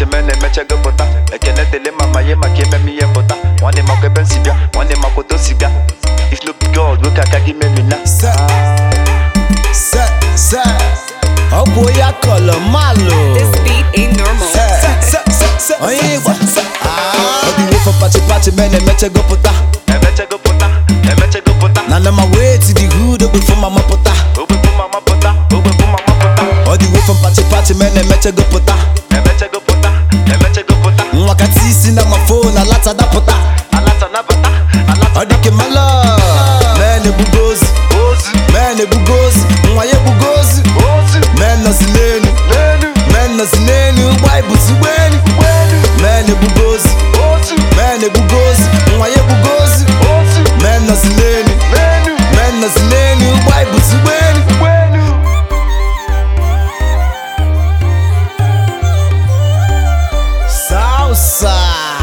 pachi men emeche go pụta ekele dele mama ye maka ememe ihe pụta nwanne makwa ebe nsi bịa nwanne makwa otu si bịa if no be god nwoke aka gị memina Se, se, se. Ọ bụ onye akọlọ malụ. This beat ain't normal. Se, se, se, se. Onye Igbo. Ọ dị wefọ pachi pachi men emeche go pụta. emeche go pụta emeche go pụta Na na ma wee to the hood ogbe fún mama pụta. ogbegbu mama pụta ogbegbu mama pụta Ọ dị wefọ pachi pachi men emeche go pụta. emeche go pụta emeche go pụta Nwakati isi na ma fon alata dapụta. alata nabata alata Ọ dị ke malụ. Men ebugo ozu. ozu Men ebugo ozu. Nwa ya ebugo ozu. ozu Men nọzi n'elu. n'elu Men nọzi n'elu. Ụgbọ ibuzi ụgbọelu. ụgbọelu Men ebugo ozu. ozu Men ebugo ozu. Nwa ya ebugo ozu. ozu Men nọzi n'elu. n'elu Men nọzi n'elu. Ụgbọ ibuzi ụgbọelu. ụgbọelu Salsa.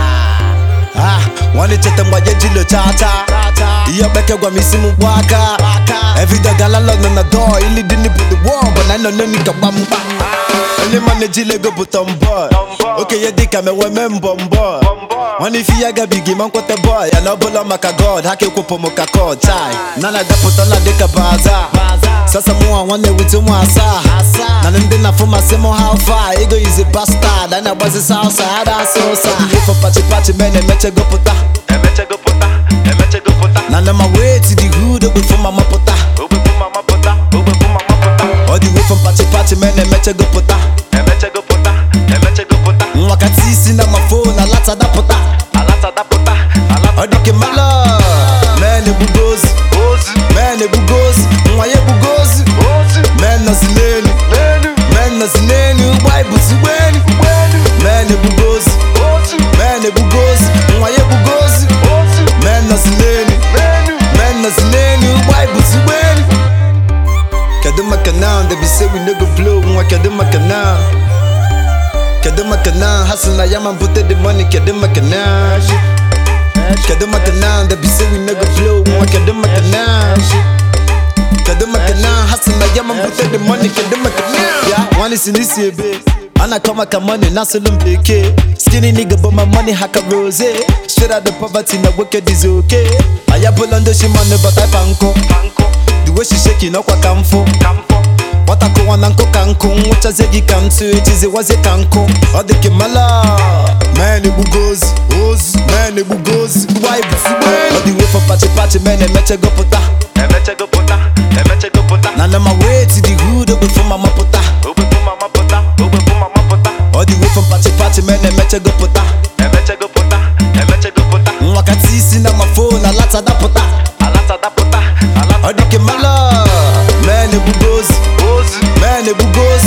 Ah, nwanne cheta mgbaje jilo chacha ihe okpeke gwa m isi m gbu aka evidio galalo nọ na dọọ ili dị n'ibu the wall bụ na nọ n'elu ka gbamgba onye ma na-ejile ego bụ tọmbọ okenye dịka mewe mee mbọ mbọ nwanne ifi ya gabighị ma nkwete bọọ ya na ọbụla maka god ha ka ekwepụ m ka kọd chai na na-adapụtala dịka baza sasa mụnwa nwanne wute ụmụ asaa na ndị na-afụ masị m ha fa ego izi bastard a na-agbazi salsa ya da asa ụsa ifo pachi pachi men emeche gopụta emeche go pụta emeche go pụta na na ma wee to the hood ogbe fụ mama pụta ogbegbu mama pụta ogbegbu mama pụta ọ dị wefọ pachi pachi men emeche gopụta emeche go pụta emeche go pụta nwakati isi na ma fon alata dapụta alata dapụta alata ọ dị ke malụ men ebugo ozu ozu men ebugo ozu nwa ya ebugo ozu ozu men nọzi n'elu n'elu men nọzi n'elu ụgbọ ibuzi ụgbọelu ụgbọelu men ebugo ozu ozu men ebugo ozu nwa ya ebugo ozu ozu men nọzi n'elu n'elu men nọzi n'elu ụgbọ ibuzi ụgbọelu kedu maka now they be say we no go blow nwa kedu maka now kedu maka now ha sị na ya ma bute the money kedu maka now kedu maka now they be say we no go blow nwa kedu maka now kedu maka now ha sị na ya ma bute the money kedu maka now ya nwanne si n'isi ebe a na-akọ maka money na asụlụ m bekee skinny nigga but my money ha ka rose straight out the poverty na wicked is okay aya bụla ndị shi money but I pa nkụ kankụ the way she shaking ọkwa ka mfụ ka mfọ nwata kụwa na nkụ ka nkụ nwụchazie gị ka ntụ echiziwazie ka nkụ ọ dị ka mala men egbugo ozu ozu men egbugo ozu gwa ibusigbe ọ dị wefọ pachi pachi men emeche gopụta emeche go pụta emeche go pụta na na ma wee to the hood ogbe fụ mama pụta ogbegbu mama pụta ogbegbu mama pụta ọ dị wefọ pachi pachi men emeche gopụta emeche go pụta emeche go pụta nwakati isi na ma fon alata dapụta alata dapụta alata ọ dị ka mala men egbugo ozu ozu men egbugo ozu